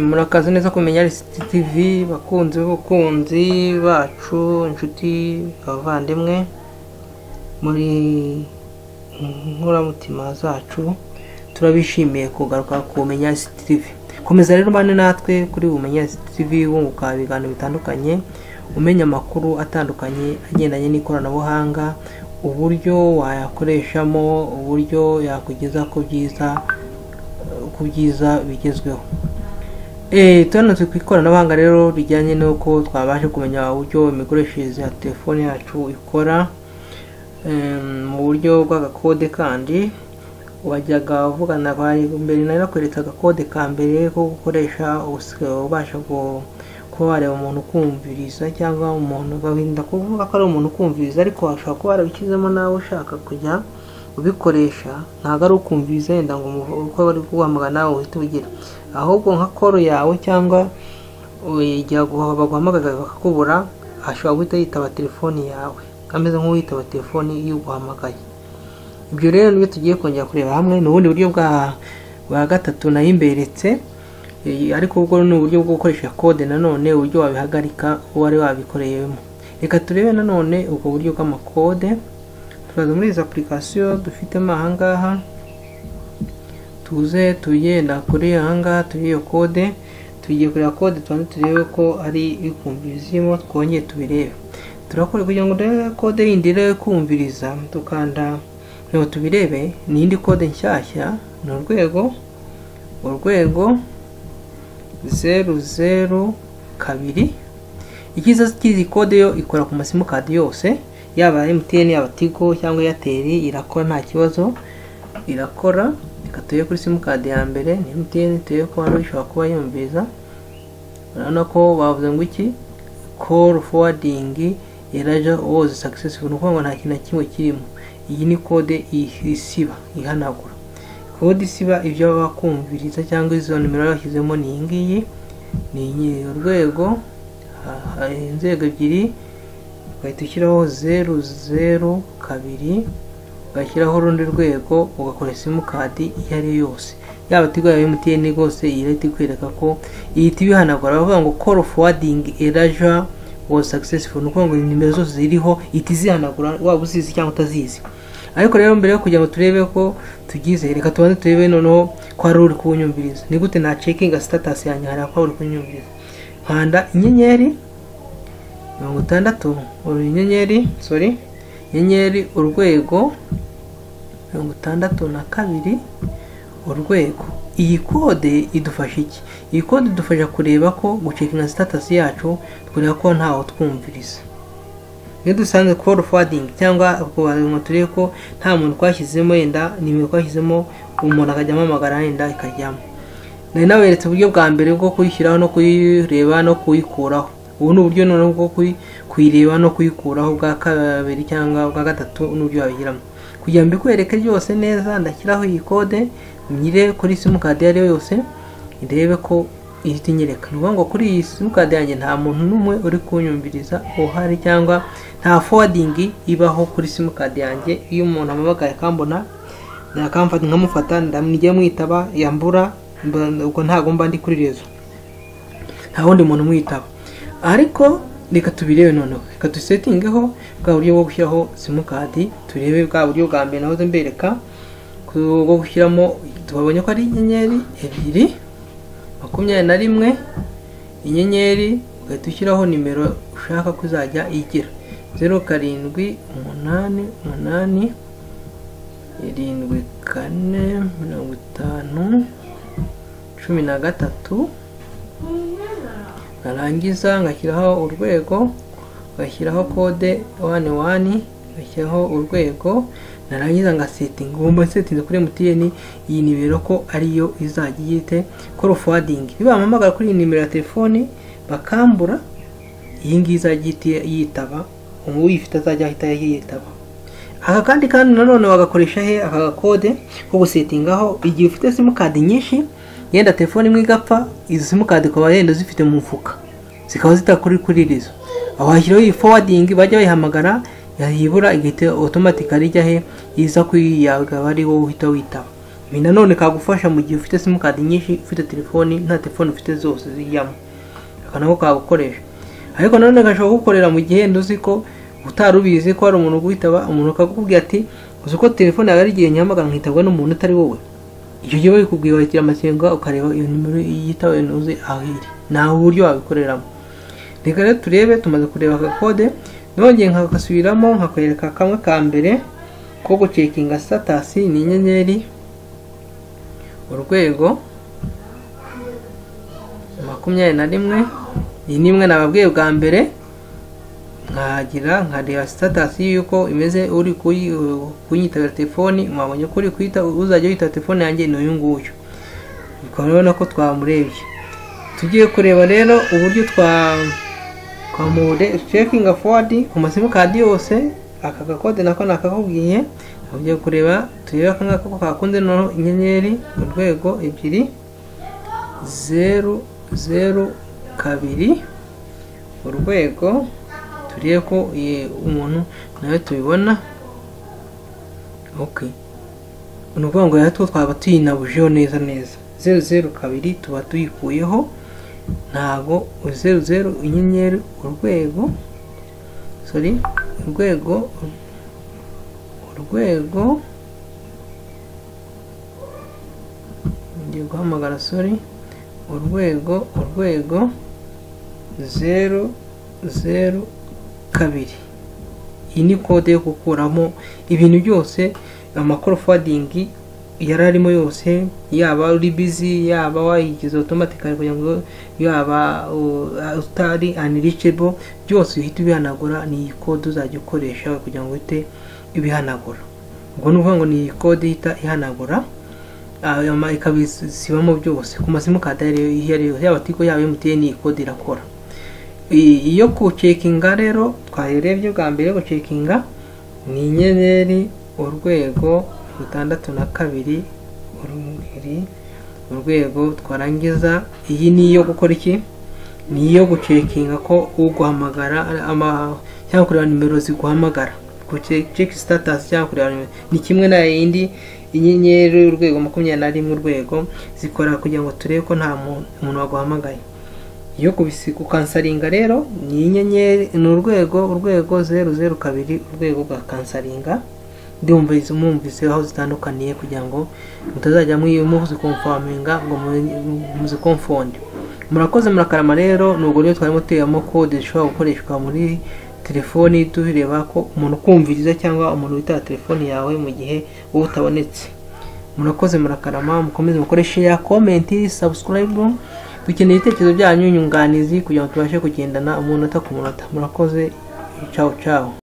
murakaza neza kumenya lisiti tv bakunzi b'abakunzi bacu inshuti abavandimwe muri inkoramutima zacu turabishimiye kugaruka kumenya lisiti tv komeza rero mbane natwe kuri umenya lisiti tv wunguka ibiganiro bitandukanye umenya amakuru atandukanye agendanye n'ikoranabuhanga uburyo wayakoreshamo uburyo yakugeza ku byiza ku byiza bigezweho turanatse ku ikoranabuhanga rero rijyanye n'uko twabasha kumenya uburyo imikoreshereze ya telefone yacu ikora mu buryo bw'agakode kandi wajyaga uvugana mbere nari nakweretse agakode ka mbere ko gukoresha ubasha kuba wareba umuntu ukumviriza cyangwa umuntu barinda kuvuga ko ari umuntu ukumviriza ariko washobora kuba warabishyizemo nawe ushaka kujya ubikoresha ntabwo ari ukumviriza yenda ngo uko bari kuguhamagara nawe uhite ugira ahubwo nka koro yawe cyangwa igihe baguhamagaza bakakubura ashobora guhita yitaba telefoni yawe ameze nk'uwitaba telefoni y'uguhamagaye ibyo rero niyo tugiye kongera kureba hamwe ni ubundi buryo bwa gatatu nayo imberetse ariko ubwo ni uburyo bwo gukoresha kode nanone uburyo wabihagarika uwo wari wabikoreyemo reka turebe nanone ubwo buryo bw'amakode tukaza muri izi apurikasiyo dufitemo ahangaha tuze tugenda kuri ahangaha turi iyo kode tugiye kureba kode tubanze turebe ko ari ikumvirizimo twongeye tubirebe turakora kugira ngo urebe kode yindi rero kumviriza dukanda ngo tubirebe ni indi kode nshyashya ni urwego urwego zeru zeru kabiri icyiza cy'izi kode yo ikora ku masimukadi yose yaba emutiyeni yaba tigo cyangwa eyateri irakora nta kibazo irakora reka tube kuri simukadi ya mbere ni emutiyeni tube ko hano ishobora kuba yumviza urabona ko bavuze ngo iki koru fowadingi eraja wozi sakisesifu ni ukuvuga ngo nta kintu na kimwe kirimo iyi ni kode isiba ihanagura kode isiba ibyo baba bakumviriza cyangwa izo nimero bashyizemo ni iyi ngiyi ni urwego inzego ebyiri ugahita ushyiraho zeru zeru kabiri ugashyiraho urundi rwego ugakora simukadi iyo ari yo yose yaba tigo yaba mtn rwose iyi leta ikwereka ko ihita ibihanagura baravuga ngo call forwarding eraja was successful ni ukuvuga ngo nimero zose ziriho ihita izihanagura waba uzizi cyangwa utazizi ariko rero mbere yo kugira ngo turebe ko tugize reka tubanze turebe noneho ko hari uri kuwunyumviriza ni gute na cekinga status yanjye hari ko uri kuwunyumviriza nkanda inyenyeri mirongo itandatu inyenyeri sorry inyenyeri urwego mirongo itandatu na kabiri urwego iyi kode idufasha iki iyi kode idufasha kureba ko gucekinga sitatasi yacu kureba ko ntawe twumviriza iyo dusanze koru fadingi cyangwa ngo turebe ko nta muntu twashyizemo yenda nimero twashyizemo umuntu akajya amamagara yenda ikajyamo nari naberetse uburyo bwa mbere bwo kuyishyiraho no kuyireba no kuyikuraho ubu ni uburyo noneho bwo kuyireba no kuyikuraho bwa kabiri cyangwa bwa gatatu n'uburyo wabigiramo kugira ngo mbikwereke ryose neza ndashyiraho iyi kode nyire kuri simukadi iyo ari yo yose ndebe ko ihita inyereka ni ukuvuga ngo kuri iyi simukadi yanjye nta muntu n'umwe uri kunyumviriza uhari cyangwa nta fowadingi ibaho kuri simukadi yanjye iyo umuntu amabagaye akambona nakamfata nkamufata ndamwijya mwitaba yambura ubwo ntabwo mba ndi kuri rezo nta wundi muntu umwitaba ariko reka tubirebe noneho reka dusetingeho bwa buryo bwo gushyiraho simukadi turebe bwa buryo bwa mbere nahoze mbereka bwo gushyiramo tubabonye ko ari inyenyeri ebyiri makumyabiri na rimwe inyenyeri ugahita ushyiraho nimero ushaka ko uzajya igira zeru karindwi umunani umunani irindwi kane mirongo itanu cumi na gatatu narangiza ngashyiraho urwego ngashyiraho kode wani wani ngashyiraho urwego narangiza ngasetinga ubu mbasetinze kuri MTN iyi nimero ko ariyo izajya ihite call forwarding bibahamagara kuri iyi nimero ya telefoni bakambura iyi ngiyi izajya yitaba uyifite azajya ahita yitaba aka kandi kandi nanone wagakoresha he aka gakode ko gusetingaho igihe ufite simukadi nyinshi yenda telefone imwe igapfa izi simukadi ukaba yenda zifite mu mufuka zikaba zitakuri kuri rizo aho hashyiraho iyi fowadingi bajya bayihamagara yayibura igahita otomatikari ijya he iza kuri yawe ari wowe uhita witaba ibi nanone kagufasha mu gihe ufite simukadi nyinshi ufite telefoni nta telefoni ufite zose zijyamo aka nako kagukoresha ariko nanone gashobora kugukorera mu gihe nduzi ko utari ubizi ko hari umuntu uguhitaba umuntu akakubwira ati uzi ko telefone yawe ari igihe nyamagana nkitabwa n'umuntu utari wowe icyo gihe babikubwiye wakira amakenga ukareba iyo nimero yitawe ntuzi aho iri nta buryo wabikoreramo reka rero turebe tumaze kureba aka kode nongeye nkakasubiramo nkakwereka kamwe ka mbere ko gucekinga satasi ni inyenyeri urwego makumyabiri na rimwe iyi ni imwe nababwiye bwa mbere nkagira nkareba sitatasi y'uko imeze uri kunyitabira telefoni mwabonye ko uri kuyita uzajya wita telefone yanjye ni uyu nguyu ukaba urabona ko twamurebye tugiye kureba rero uburyo twa twamure cekinga fodi ku masimukadi yose aka gakode nako nakakubwiye ugiye kureba turebe aka ngaka ko kakunze noneho inyenyeri urwego ebyiri zeru zeru kabiri urwego turebe ko umuntu nawe tubibona ok ni ukuvuga ngo natwo twaba tuyinabujeho neza neza zeru zeru kabiri tuba tuyikuyeho ntago zeru zeru inyenyeri urwego sorry urwego urwego ngiye guhamagara sorry urwego urwego zeru zeru kabiri iyi ni kode yo gukuramo ibintu byose amakorofowadingi yari arimo yose yaba uri bizi yaba wayigize otomatikari kugira ngo yaba utari aniricebo byose uhita ubihanagura ni iyi kode uzajya ukoresha kugira ngo uhite ibihanagura ubwo ni ukuvuga ngo ni iyi kode ihita ihanagura ikabisibamo byose ku masimukadi iyo ari yo yaba tigo yaba emutiyeni iyi kode irakora iyo gucekinga rero twayirebye bwa mbere gucekinga ni inyenyeri urwego gatandatu na kabiri urumuri urwego twarangiza iyi ni iyo gukora iki ni iyo gucekinga ko uguhamagara cyangwa kureba nimero ziguhamagara guceki sitatasi cyangwa kureba nimero ni kimwe na yindi inyenyeri urwego makumyabiri na rimwe urwego zikora kugira ngo turebe ko nta muntu waguhamagaye iyo gukansaringa rero ni inyenyeri ni urwego urwego zeru zeru kabiri urwego rwa kansaringa ndumvise mwumvise aho zitandukaniye kugira ngo mutazajya muzikomfaminga ngo muzikomfonde murakoze murakarama rero nubwo rero twarimo tuyemo kode zishobora gukoreshwa muri telefoni tureba ko umuntu ukumviriza cyangwa umuntu witaba telefoni yawe mu gihe wowe utabonetse murakoze murakarama mukomeze mukoreshe ya komenti sabusikarayibu dukeneye ibitekerezo byanyu nyunganizi kugira ngo tubashe kugendana umunota ku munota murakoze cawu cawu